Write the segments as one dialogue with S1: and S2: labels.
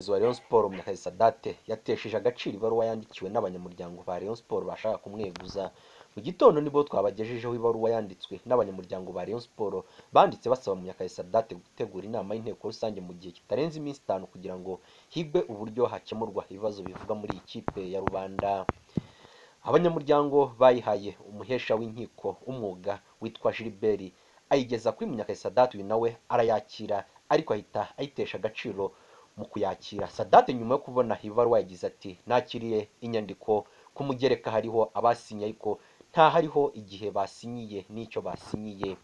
S1: Umuyobozi wa Rayon Sports Munyakazi Sadat yatesheje agaciro ibaruwa yandikiwe n'abanyamuryango ba Rayon Sports bashaka kumweguza mu gitondo nibwo twabagejejeho ibaruwa yanditswe n'abanyamuryango ba Rayon Sports banditse basaba Munyakazi Sadat gutegura inama y'inteko rusange mu gihe kitarenze iminsi itanu kugira ngo higwe uburyo hakemurwa ibibazo bivugwa muri iyi kipe ya rubanda abanyamuryango bayihaye umuhesha w'inkiko umwuga witwa Gilbert ayigeza kuri Munyakazi Sadat uyu nawe arayakira ariko ahita ayitesha agaciro mu kuyakira Sadat nyuma yo kubona ibaruwa yagize ati nakiriye inyandiko ku mugereka hariho abasinye ariko nta hariho igihe basinyiye n'icyo basinyiye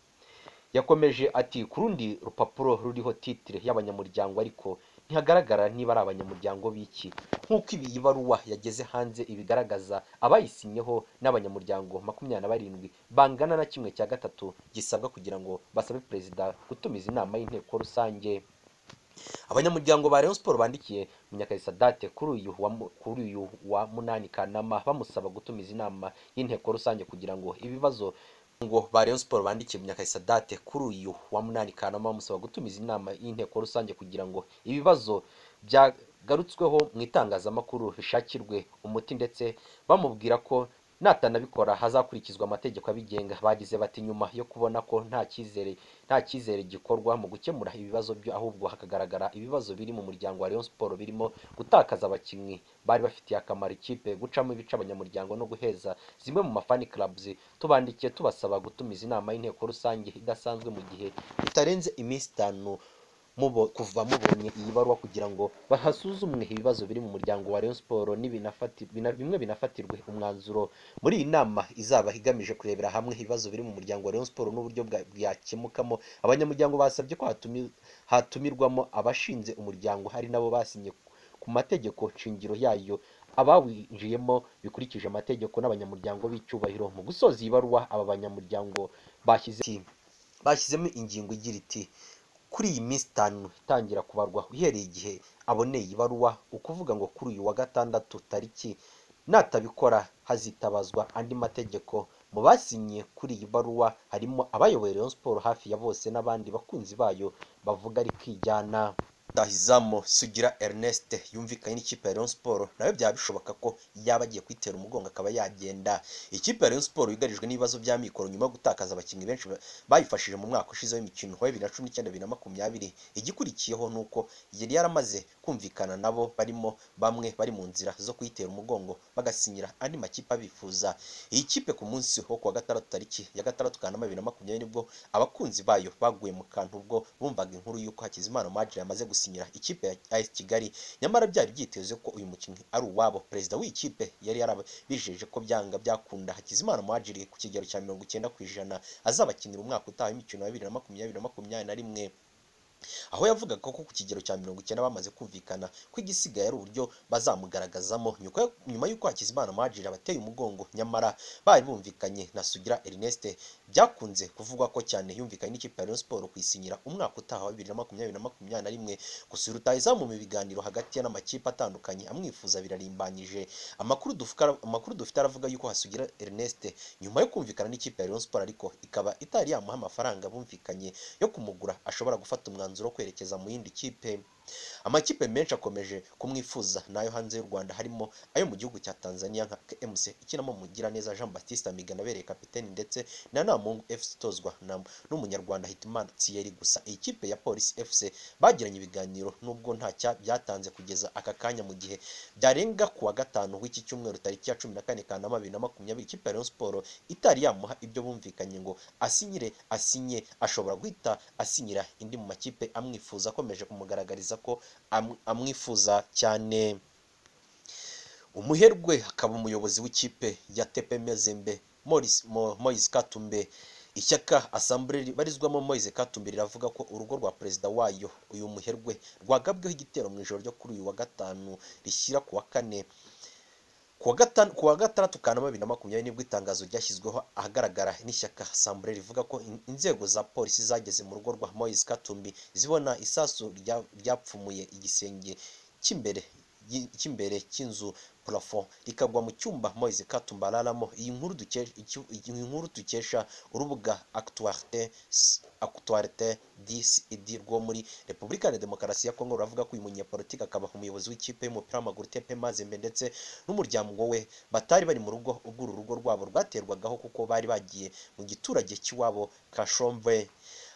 S1: yakomeje ati ku rundi rupapuro ruriho titire y'abanyamuryango ariko ntihagaragara niba ari abanyamuryango b'iki nk'uko ibi iyi baruwa yageze hanze ibigaragaza abayisinyeho n'abanyamuryango makumyabiri na barindwi bangana na kimwe cya gatatu gisabwa kugira ngo basabe perezida gutumiza inama y'inteko rusange abanyamuryango ba Rayon Sports bandikiye Munyakazi Sadat kuri uyu wa mu- kuri uyu wa munani Kanama bamusaba gutumiza inama y'inteko rusange kugira ngo ibibazo ngo ba Rayon Sports bandikiye Munyakazi Sadat kuri uyu wa munani Kanama bamusaba gutumiza inama y'inteko rusange kugira ngo ibibazo byagarutsweho mu itangazamakuru bishakirwe umuti ndetse bamubwira ko natanabikora hazakurikizwa amategeko abigenga bagize bati nyuma yo kubona ko nta cyizere nta cyizere gikorwa mu gukemura ibibazo byo ahubwo hakagaragara ibibazo biri mu muryango wa Rayon Sports birimo gutakaza abakinnyi bari bafitiye akamaro ikipe gucamo ibice abanyamuryango no guheza zimwe mu mafani clubs tubandikiye tubasaba gutumiza inama y'inteko rusange idasanzwe mu gihe itarenze iminsi itanu mubo- kuva mubonye iyi baruwa kugira ngo bahasuzumwe ibibazo biri mu muryango wa Rayon Sports n'ibinafati- bina- bimwe binafatirwe umwanzuro muri iyi nama izaba igamije kurebera hamwe ibibazo biri mu muryango wa Rayon Sports n'uburyo bwa- bwakemukamo abanyamuryango basabye ko hatumi- hatumirwamo abashinze umuryango hari nabo basinye ku mategeko shingiro yayo abawinjiyemo bikurikije amategeko n'abanyamuryango b'icyubahiro mu gusoza iyi baruwa aba banyamuryango bashyize bashyizemo ingingo igira iti kuri iyi minsi itanu itangira kubarwa uhereye igihe aboneye ibaruwa ukuvuga ngo kuri uyu wa gatandatu tariki natabikora hazitabazwa andi mategeko mu basinye kuri iyi baruwa harimo abayoboye Rayon Sports hafi ya bose n'abandi bakunzi bayo bavuga ari kwijyana Rutahizamu Sugira Ernest yumvikanye n'ikipe ya Rayon Sports nawe byaba bishoboka ko yaba agiye kwitera umugongo akaba yagenda ikipe ya Rayon Sports yugarijwe n'ibibazo bya mikoro nyuma yo gutakaza abakinnyi benshi ba- bayifashije mu mwaka ushize w'imikino wa bibiri na cumi n'icyenda bibiri na makumyabiri igikurikiyeho ni uko yari yaramaze kumvikana nabo barimo bamwe bari mu nzira zo kuyitera umugongo bagasinyira andi makipe abifuza iyi kipe ku munsi wo kuwa gatandatu tariki ya gatandatu kanama bibiri na makumyabiri nibwo abakunzi bayo baguye mu kantu ubwo bumvaga inkuru y'uko Hakizimana Madre yamaze gusinyira ikipe ya AS Kigali nyamara byari byitezwe ko uyu mukinnyi ari uwabo perezida w'iyi kipe yari yarabijeje ko byanga byakunda Hakizimana Madre ku kigero cya mirongo icyenda ku ijana azabakinira umwaka utaha w'imikino ya bibiri na makumyabiri na makumyabiri na rimwe aho yavugaga ko ku kigero cya mirongo icyenda bamaze kumvikana ko igisigaye ari uburyo bazamugaragazamo nyuko- nyuma y'uko Hakizimana Amagiri abateye umugongo nyamara bari bumvikanye na Sugira Ernest byakunze kuvugwa ko cyane yumvikanye n'ikipe ya Rayon Sports kuyisinyira umwaka utaha wa bibiri na makumyabiri na makumyabiri na rimwe gusa uyu rutahizamu mu biganiro hagati ye n'amakipe atandukanye amwifuza birarimbanyije amakuru dufuka- amakuru dufite aravuga yuko Hasugira Ernest nyuma yo kumvikana n'ikipe ya Rayon Sports ariko ikaba itari yamuha amafaranga bumvikanye yo kumugura ashobora gufata umwanzuro wo kwerekeza mu yindi kipe amakipe menshi akomeje kumwifuza n'ayo hanze y'u Rwanda harimo ayo mu gihugu cya Tanzania nka KMC ikinamo Mugiraneza Jean Baptiste Amigana abereye kapiteni ndetse na Namungu FC itozwa na- n'umunyarwanda Hitimana Thierry gusa iyi kipe ya Police FC bagiranye ibiganiro nubwo nta cya byatanze kugeza aka kanya mu gihe byarenga kuwa gatanu w'iki cyumweru tariki ya cumi na kane Kanama bibiri na makumyabiri ikipe ya Rayon Sports itari yamuha ibyo bumvikanye ngo asinyire asinye ashobora guhita asinyira indi mu makipe amwifuza akomeje kumugaragariza ko am- amwifuza cyane umuherwe akaba umuyobozi w'ikipe ya TPM Zembe Maurice- Mo- Moise Katumbe ishyaka asambure ribarizwamo Moise Katumbe riravuga ko urugo rwa perezida wayo uyu muherwe rwagabweho igitero mu ijoro ryo kuri uyu wa gatanu rishyira ku wa kane kuwa gatanu kuwa gatandatu Kanama bibiri na makumyabiri nibwo itangazo ryashyizweho ahagaragara n'ishyaka Sambure rivuga ko in- inzego za polisi zageze mu rugo rwa Moise Katumbi zibona isasu rya- ryapfumuye igisenge cy'imbere ry- ry'imbere cy'inzu purafo rikagwa mu cyumba moise katumba araramo iyi nkuru dukesha iki- iyi nkuru dukesha urubuga actualité actualité disi idi rwo muri repubulika ya demokarasi ya kongo ruravuga ko uyu munyapolitiki akaba umuyobozi w'ikipe y'umupira w'amaguru tp mazembe ndetse n'umuryango we batari bari mu rugo ubwo uru rugo rwabo rwaterwagaho kuko bari bagiye mu giturage cy'iwabo kashombe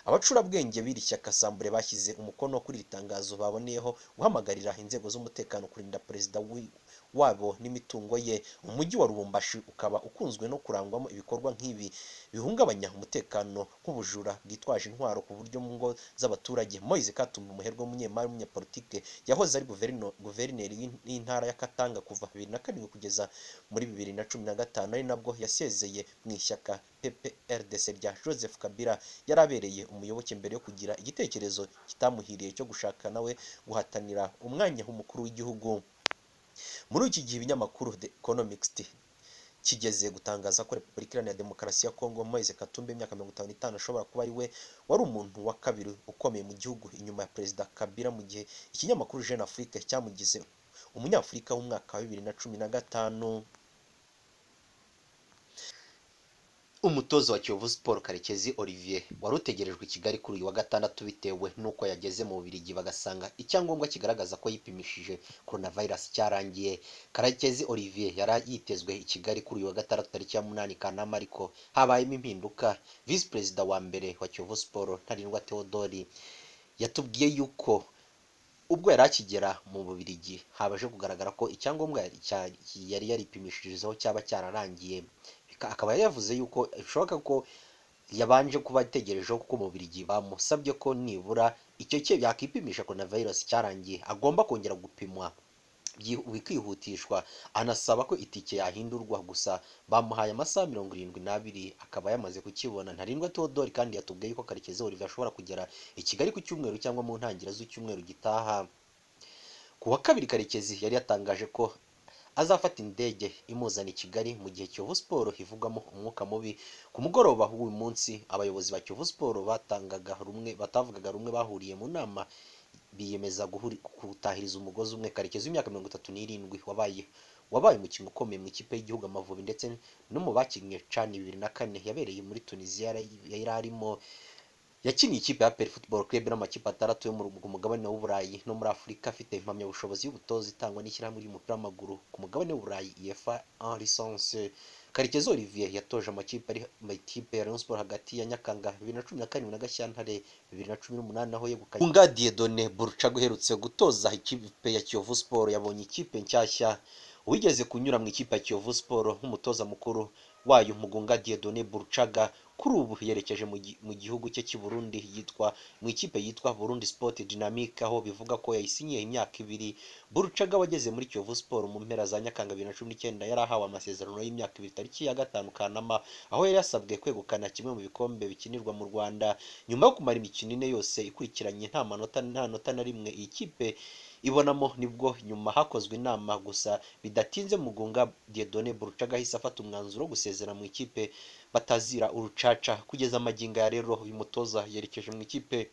S1: abacurabwenge b'iri shyaka sambure bashyize umukono kuri iri tangazo baboneyeho guhamagarira inzego z'umutekano kurinda perezida wi- wabo n'imitungo ye umujyi wa rubumbashi ukaba ukunzwe no kurangwamo ibikorwa nk'ibi bihungabanya umutekano nk'ubujura bwitwaje intwaro ku buryo mu ngo z'abaturage moise katumba umuherwe w'umunyemari w'umunyapolitike yahoze ari guverino- guverineri w'in- w'intara ya katanga kuva bibiri na karindwi kugeza muri bibiri na cumi na gatanu ari nabwo yasezeye mu ishyaka pprdc rya joseph kabila yari abereye umuyoboke mbere yo kugira igitekerezo kitamuhiriye cyo gushaka nawe guhatanira umwanya w'umukuru w'igihugu muri iki gihe ibinyamakuru the economist kigeze gutangaza ko repubulika iharanira demokarasi ya kongo moise katumba imyaka mirongo itanu n'itanu ashobora kuba ari we wari umuntu wa kabiri ukomeye mu gihugu inyuma ya perezida kabila mu gihe ikinyamakuru jeune afrique cyamugize umunyafurika w'umwaka wa bibiri na cumi na gatanu umutoza wa kiyovu siporo karekezi olivier wari utegerejwe i kigali kuri uyu wa gatandatu bitewe n'uko yageze mu bubirigi bagasanga icyangombwa kigaragaza ko yipimishije coronavirus cyarangiye karekezi olivier yari yitezwe i kigali kuri uyu wa gatandatu tariki ya munani kanama ariko habayemo impinduka visi perezida wa mbere wa kiyovu siporo ntarindwa theodori yatubwiye yuko ubwo yari akigera mu bubirigi habaje kugaragara ko icyangombwa yari cya- yari yaripimishirizeho cyaba cyararangiye Bika- akaba yari yavuze yuko bishoboka ko yabanje kuba ategerejeho kuko mu bubirigi bamusabye ko nibura icyo cye yakipimisha coronavirus cyarangiye agomba kongera gupimwa byi- bikihutishwa anasaba ko itike yahindurwa gusa bamuhaye amasaha mirongo irindwi n'abiri akaba yamaze kukibona ntarindwa teodori kandi yatubwiye yuko karekezi olivier ashobora kugera i kigali ku cyumweru cyangwa mu ntangiriro z'icyumweru gitaha ku wa kabiri karekezi yari yatangaje ko azafata indege imuzana i kigali mu gihe kiyovu siporo ivugwamo umwuka mubi ku mugoroba w'uyu munsi abayobozi ba kiyovu siporo batangaga rumwe batavugaga rumwe bahuriye mu nama biyemeza guhuri- gutahiriza umugozi umwe karekezi w'imyaka mirongo itatu n'irindwi wabaye wabaye umukino ukomeye mu ikipe y'igihugu amavubi ndetse no mu bakinnye cani bibiri na kane yabereye muri tunisiya yari- yari arimo yakiniye ikipe ya Peri Football Club n'amakipe atandatu yo mu ru- ku mugabane w'uburayi no muri afurika afite impamyabushobozi y'ubutoza itangwa n'ishyirahamwe ry'umupira w'amaguru ku mugabane w'uburayi uefa en licence karekezi olivier yatoje amakipe ari mu ikipe ya rayon sport hagati ya nyakanga bibiri na cumi na karindwi na gashyantare bibiri na cumi n'umunani aho yegukanye bunga diedone buruca uherutse gutoza ikipe ya kiyovu sport yabonye ikipe nshyashya wigeze kunyura mu ikipe ya kiyovu siporo nk'umutoza mukuru wayo mugunga diedone burucaga kuri ubu yerekeje mu gi- mu gihugu cye cy'i burundi yitwa mu ikipe yitwa burundi sport dynamique aho bivuga ko yayisinyiye imyaka ibiri burucaga wageze muri kiyovu siporo mu mpera za nyakanga bibiri na cumi n'icyenda yari ahawe amasezerano y'imyaka ibiri tariki ya gatanu kanama aho yari yasabwe kwegukana kimwe mu bikombe bikinirwa mu rwanda nyuma yo kumara imikino ine yose ikurikiranye nta manota nta nota na rimwe iyi kipe ibonamo nibwo nyuma hakozwe inama gusa bidatinze mugunga diedone burucaga ahise afata umwanzuro wo gusezera mu ikipe batazira urucaca kugeza amagingo ya rero uyu mutoza yerekeje mu ikipe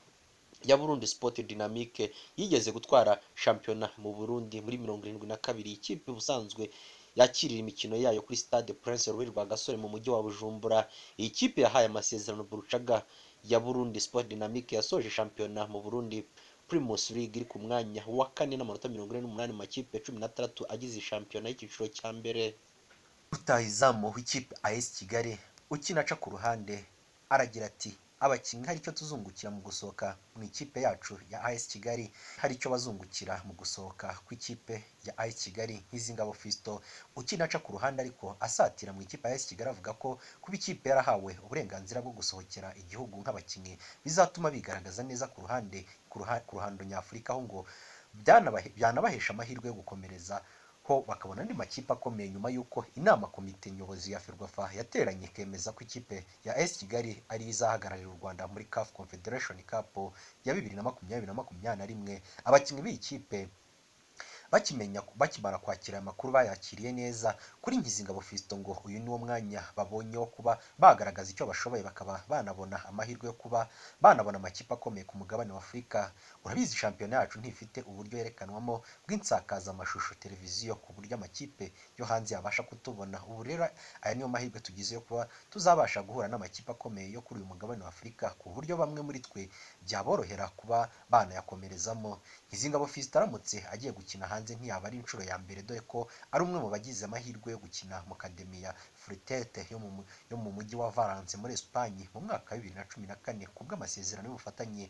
S1: ya burundi sport dynamique yigeze gutwara shampiyona mu burundi muri mirongo irindwi na kabiri ikipe ubusanzwe yakirira imikino yayo kuri stade prince rubi rwa gasore mu mujyi wa bujumbura iyi kipe yahaye amasezerano burucaga ya burundi sport dynamique yasoje shampiyona mu burundi primus league iri ku mwanya wa kane n'amanota mirongo ine n'umunani mu makipe cumi n'atandatu agize iyi shampiyona y'icyiciro cya mbere rutahizamu w'ikipe AS Kigali ukina aca ku ruhande aragira ati abakinnyi hari icyo tuzungukira mu gusohoka mu ikipe yacu ya AS Kigali hari icyo bazungukira mu gusohoka kw'ikipe ya AS Kigali nk'izingabo Fisto ukina aca ku ruhande ariko asatira mu ikipe ya AS Kigali avuga ko kuba ikipe yarahawe uburenganzira bwo gusohokera igihugu nk'abakinnyi bizatuma bigaragaza neza ku ruhande ku ruha- ku ruhando nyafurika aho ngo byanabahe- byanabahesha amahirwe yo gukomereza ho bakabona andi makipe akomeye nyuma y'uko inama komite nyobozi ya ferwafa yateranye ikemeza ko ikipe ya AS Kigali ari yo izahagararira u Rwanda muri CAF Confederation Cup ya bibiri na makumyabiri na makumyabiri na rimwe abakinnyi b'iyi kipe bakimenya bakimara kwakira aya makuru bayakiriye neza kuri Ngizingabo Fiston ngo uyu ni wo mwanya babonye wo kuba bagaragaza icyo bashoboye bakaba banabona amahirwe yo kuba banabona amakipe akomeye ku mugabane wa Afurika urabizi shampiyona yacu ntifite uburyo yerekanwamo bw'insakazamashusho televiziyo ku buryo amakipe yo hanze yabasha kutubona ubu rero aya niyo mahirwe tugize yo kuba tuzabasha guhura n'amakipe akomeye yo kuri uyu mugabane wa Afurika ku buryo bamwe muri twe byaborohera kuba banayakomerezamo Ngizingabo Fiston aramutse agiye gukina hanze ntiyaba ari inshuro ya mbere dore ko ari umwe mu bagize amahirwe yo gukina mu kademiya Frutete yo mu yo mu mujyi wa Valence muri Espagne mu mwaka wa 2014 kubw'amasezerano y'ubufatanye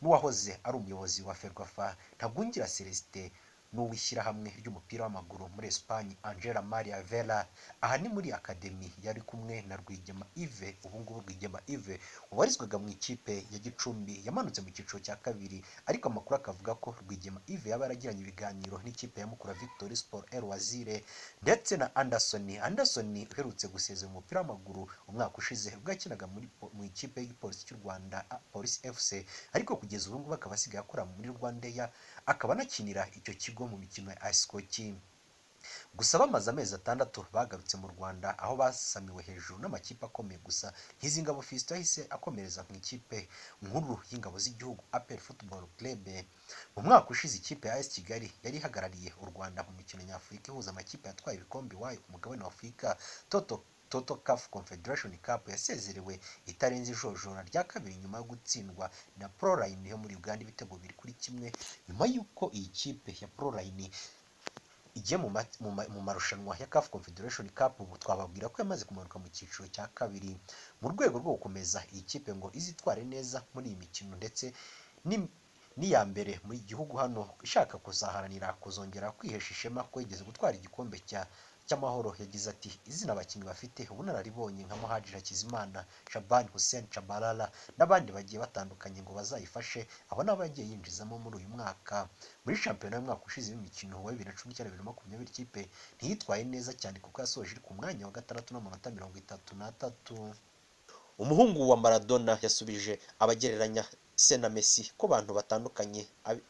S1: n'uwahoze ari umuyobozi wa Ferwafa Ntagungira Celestin n'uwishyirahamwe ry'umupira w'amaguru muri Espagne Angela Maria Vela aha ni muri akademi yari kumwe na Rwigema Ive ubu ngubu Rwigema Ive ubarizwaga mu ikipe ya Gicumbi yamanutse mu cyiciro cya kabiri ariko amakuru akavuga ko Rwigema Ive yaba yaragiranye ibiganiro n'ikipe ya Mukura Victory Sport El Wazire ndetse na Anderson Anderson uherutse gusezera umupira w'amaguru umwaka ushize ubwo yakinaga muri po- mu ikipe y'igipolisi cy'u Rwanda a- Police FC ariko kugeza ubu ngubu akaba asigaye akora muri Rwandeya akaba anakinira icyo kigo mu mikino ya Asikoki gusa bamaze amezi atandatu bagarutse mu Rwanda aho basamiwe hejuru n'amakipe akomeye gusa nk'iz'ingabo Fiston yahise akomereza mu ikipe nkuru y'ingabo z'igihugu APR Football Club mu mwaka ushize ikipe ya AS Kigali yari ihagarariye u Rwanda mu mikino nyafurika ihuza amakipe yatwaye ibikombe iwayo ku mugabane wa Afurika Toto Toto CAF Confederation Cup yasezerewe itarenze ijojora rya kabiri nyuma yo gutsindwa na Proline yo muri Uganda ibitego biri kuri kimwe nyuma y'uko iyi kipe ya Proline igiye mu, ma- mu, ma- mu marushanwa ya CAF Confederation Cup ubu twababwira ko yamaze kumanuka mu cyiciro cya kabiri mu rwego rwo gukomeza iyi kipe ngo izitware neza muri iyi mikino ndetse ni- n'iya mbere mu gihugu hano ishaka kuzaharanira kuzongera kwihesha ishema ko yigeze gutwara igikombe cya cy'amahoro yagize ati izina abakinnyi bafite ubunararibonye nka Muhaji Hakizimana Shaban Hussein Chabalala n'abandi bagiye batandukanye ngo bazayifashe abo ni abagiye yinjizamo muri uyu mwaka muri shampiyona y'umwaka ushize w'imikino wa bibiri na cumi n'icyenda bibiri na makumyabiri ikipe ntiyitwaye neza cyane kuko yasoje iri ku mwanya wa gatandatu n'amanota mirongo itatu n'atatu umuhungu wa Maradona yasubije abagereranya se na Messi ko abantu batandukanye abi-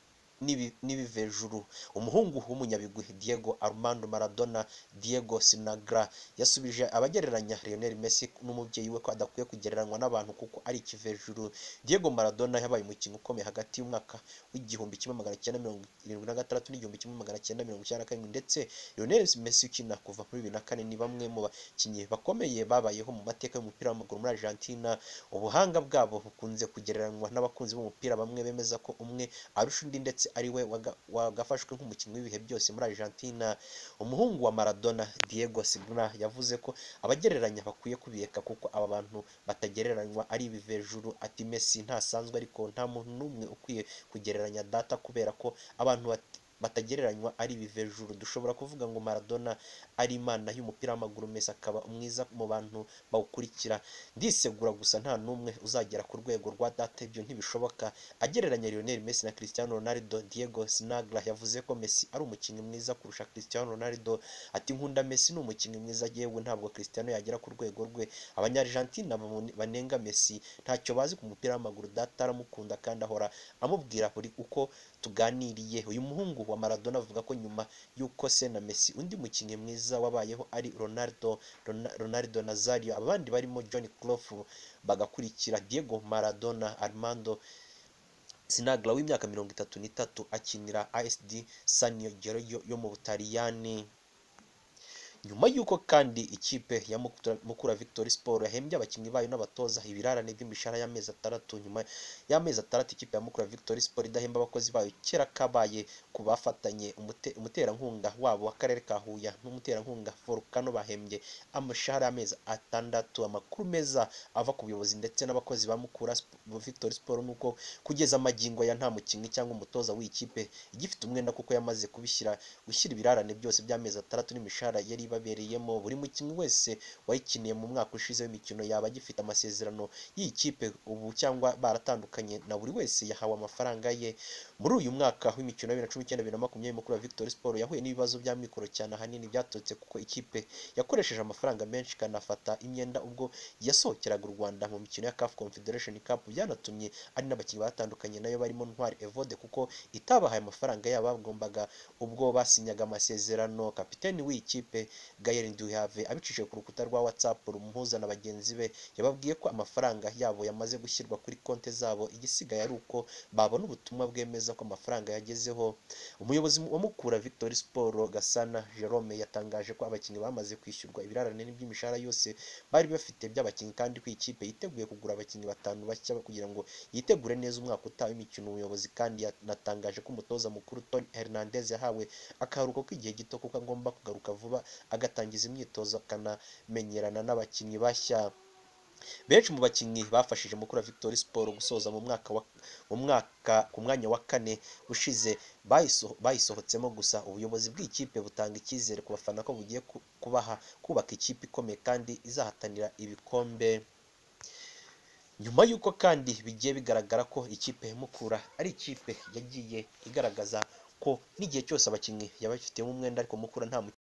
S1: n'ibi- n'ibivejuru umuhungu w'umunyabigwi Diego Armando Maradona Diego Sinagra yasubije abagereranya Lionel Messi n'umubyeyi we ko adakwiye kugereranywa n'abantu kuko ari ikivejuru Diego Maradona yabaye umukinnyi ukomeye hagati y'umwaka w'igihumbi kimwe magana cyenda mirongo irindwi na gatandatu n'igihumbi kimwe magana cyenda mirongo icyenda na karindwi ndetse Lionel Messi ukina kuva muri bibiri na kane ni bamwe mu bakinnyi bakomeye babayeho mu mateka y'umupira w'amaguru muri Argentina ubuhanga bwabo bukunze kugereranywa n'abakunzi b'umupira bamwe bemeza ko umwe arusha undi ndetse ari we waga- wagafashwe nk'umukinnyi w'ibihe byose muri Argentina umuhungu wa Maradona Diego Signa yavuze ko abagereranya bakwiye kubireka kuko aba bantu batagereranywa ari ibivejuru ati Messi ntasanzwe ariko nta muntu n'umwe ukwiye kugereranya data kubera ko abantu bat- batagereranywa ari ibivejuru dushobora kuvuga ngo Maradona ari imana y'umupira w'amaguru Messi akaba umwiza mu bantu bawukurikira ndisegura gusa nta n'umwe uzagera ku rwego rwa data ibyo ntibishoboka agereranya Lionel Messi na Cristiano Ronaldo Diego Sinagla yavuze ko Messi ari umukinnyi mwiza kurusha Cristiano Ronaldo ati nkunda Messi ni umukinnyi mwiza yewe ntabwo Cristiano yagera ku rwego rwe Abanyargentina bamune- banenga Messi ntacyo bazi ku mupira w'amaguru data aramukunda kandi ahora amubwira buri uko tuganiriye uyu muhungu wa Maradona avuga ko nyuma y'uko se na Messi undi mukinnyi mwiza wabayeho ari Ronaldo Rona- Ronaldo Nazario abandi barimo John Clough bagakurikira Diego Maradona Armando Sinagra w'imyaka mirongo itatu n'itatu akinira ASD Sanio Giorgio yo mu Butaliyani nyuma y'uko kandi ikipe ya Mukura- Mukura Victory Sport yahembye abakinnyi bayo n'abatoza ibirarane by'imishahara y'amezi atandatu nyuma y'amezi atandatu ikipe ya Mukura Victory Sport idahemba abakozi bayo kera kabaye ku bafatanye umute- umuterankunga wabo w'akarere ka Huye n'umuterankunga Volcano bahembye amashahara y'amezi atandatu amakuru meza ava ku buyobozi ndetse n'abakozi ba Mukura Sp- Victory Sport nuko kugeza amagingo ya nta mukinnyi cyangwa umutoza w'ikipe igifite umwenda kuko yamaze kubishyira gushyira ibirarane byose by'amezi atandatu n'imishahara yari ibabereyemo buri mukinnyi wese wayikiniye mu mwaka ushize w'imikino yaba agifite amasezerano y'iyi kipe ubu cyangwa baratandukanye na buri wese yahawe amafaranga ye muri uyu mwaka w'imikino ya bibiri na cumi n'icyenda bibiri na makumyabiri mukuru wa Victory Sport yahuye n'ibibazo by'amikoro cyane ahanini byaturutse kuko ikipe yakoresheje amafaranga menshi ikanafata imyenda ubwo yasohokeraga u Rwanda mu mikino ya CAF Confederation Cup byanatumye ari n'abakinnyi batandukanye nayo barimo Ntwari Evode kuko itabahaye amafaranga yabo bagombaga ubwo basinyaga amasezerano kapiteni w'iyi kipe Gael Nduhave abicishije ku rukuta rwa WhatsApp rumuhuza na bagenzi be yababwiye ko amafaranga yabo yamaze gushyirwa kuri konti zabo igisigaye ari uko babona ubutumwa bwemeza ko amafaranga yagezeho umuyobozi wa Mukura Victory Sport Gasana Jerome yatangaje ko abakinnyi bamaze kwishyurwa ibirarane by'imishahara yose bari bafite by'abakinnyi kandi ko ikipe yiteguye kugura abakinnyi batanu bashya kugira ngo yitegure neza umwaka utaha w'imikino ubuyobozi kandi yanatangaje ko umutoza mukuru Tony Hernandez yahawe akaruhuko k'igihe gito kuko agomba kugaruka vuba agatangiza imyitozo akanamenyerana n'abakinnyi bashya benshi mu bakinnyi bafashije mukuru wa victory sport gusoza mu mwaka wa, mu mwaka ku mwanya wa kane ushize bayiso, bayisohotsemo gusa ubuyobozi bw'ikipe butanga icyizere ku bafana ko bugiye ku- kubaha kubaka ikipe ikomeye kandi izahatanira ibikombe nyuma y'uko kandi bigiye bigaragara ko ikipe ya mukura ari ikipe yagiye igaragaza ko n'igihe cyose abakinnyi yaba ifitemo umwenda ariko mukura nta mu-